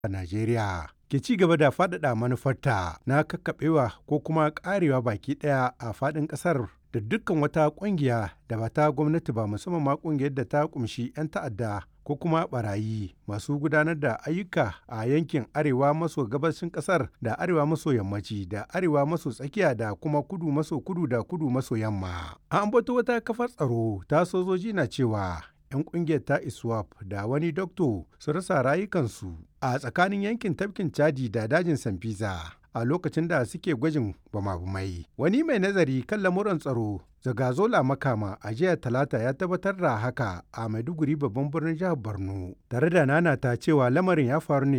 a Najeriya ke ci gaba da faɗaɗa manufarta na kakkaɓewa ko kuma ƙarewa baki ɗaya a faɗin ƙasar da dukkan wata ƙungiya da ba ta gwamnati ba musamman ma ƙungiyar da ta ƙumshi 'yan ta'adda ko kuma barayi masu gudanar da ayyuka a yankin arewa maso gabashin ƙasar da arewa maso yammaci da arewa maso tsakiya da kuma kudu maso kudu da kudu maso yamma. An ambato wata kafar tsaro ta sojoji na cewa 'yan kungiyar ta iswap da wani dokto su rasa rayukansu a tsakanin yankin tafkin chadi da dajin sanfisa a lokacin da suke gwajin bama-bamai wani mai nazari kan lamuran tsaro zagazola makama a jiya talata ya tabbatar da haka a maiduguri babban birnin jihar borno tare da nana ta cewa lamarin ya faru ne